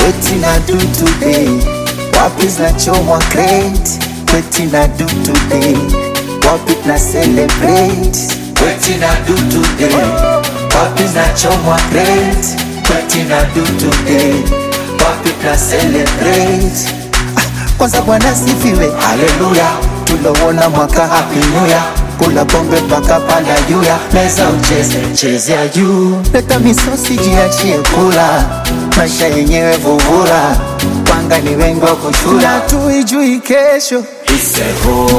Wetin I do today? Wapi zinachomwa crate? Wetin I do today? Wapi na celebrate? Wetin I do today? Wapi zinachomwa crate? Wetin I do today? Wapi na celebrate? Ah, Kwanza Bwana sifiwe, haleluya, tulowona mwaka happy new year kula pombe mpaka panda juu ya meza ucheze chezea juu, leta misosi jiachie kula, maisha yenyewe vuvura, wanga ni wengi wa kushula, tuijui kesho. It's a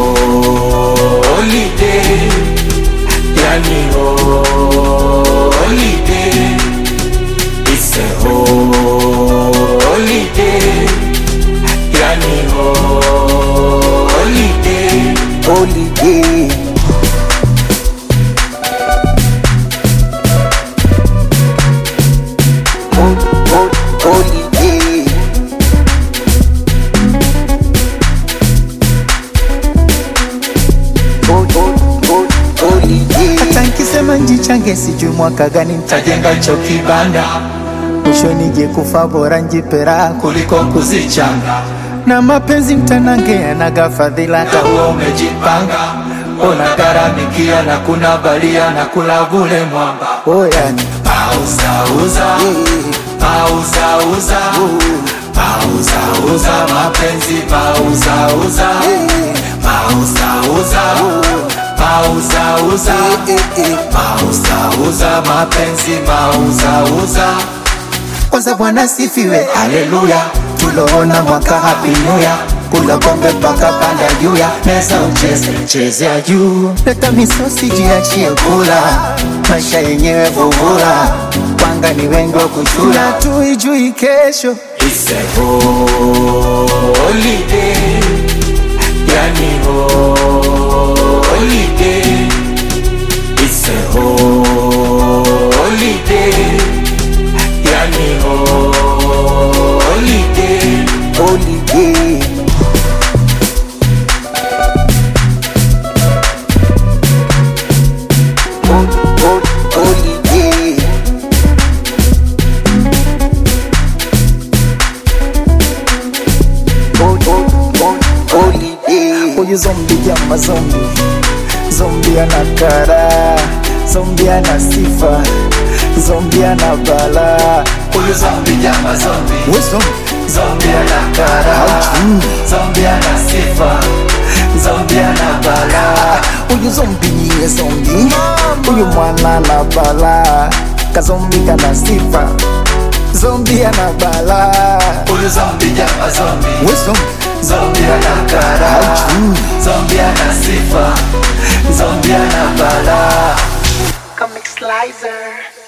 holiday, yani holiday. It's a holiday, yani holiday. Holiday. Hol- hol- Holiday. Hol- hol- hol- Holiday. Hata nkisema njichange sijui mwaka gani ntajenga cho kibanda mwisho nije kufa bora njipera kuliko kuzichanga na mapenzi mtanange yanaga fadhila hata huo umejipanga ona garamikia na kuna balia na kula vule mwamba oh, yani. Pauzauza, pauzauza, pauzauza mapenzi, pauzauza, pauzauza, pauzauza, pauzauza mapenzi, pauzauza. kwanza bwana sifiwe haleluya tuloona mwaka happy new year kula pombe mpaka panda juu ya meza ucheze chezea juu leta misosi jiachie kula maisha yenyewe vuvura wanga ni wengi wa kuchula tuijui kesho It's a holiday, yani holiday. It's a holiday, yani holiday. holiday Hol- hol- holiday Hol- hol- hol- holiday huyu zombi jama zombi zombi ana kara zombi ana sifa zombi ana bala huyu Zombie jama zombie, we zombi zombie ana kara, zombie ana sifa, zombie ana bala. huyu zombi niye zombi huyu mwana na bala kazombi kana sifa zombi ana bala Huyu zombie jama zombie, we zombi zombie ana kara, zombie ana sifa, zombie ana bala. Comic Slicer.